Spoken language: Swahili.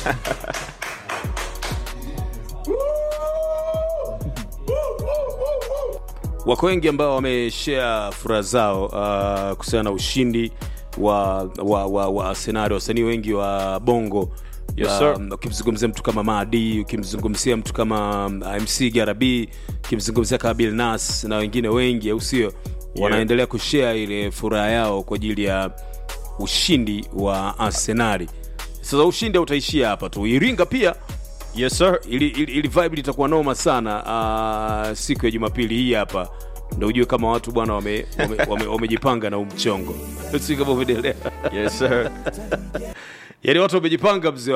wako wengi ambao wameshare furaha zao uh, kuhusiana na ushindi wa wa, wa, wa Arsenal, wasanii wengi wa bongo Yes, sir. Um, ukimzungumzia mtu kama Madi, ukimzungumzia mtu kama um, MC Garabi, ukimzungumzia kama Bill Nas na wengine wengi, au sio? Wanaendelea kushare ile furaha yao kwa ajili ya ushindi wa Arsenali. Sasa ushindi hautaishia hapa tu, Iringa pia Yes sir. ili, ili, ili vibe litakuwa noma sana uh, siku ya Jumapili hii hapa ndo ujue kama watu bwana wamejipanga wame, wame, wamejipanga na umchongo si kama umeelewa Yes sir. yani watu wamejipanga mzee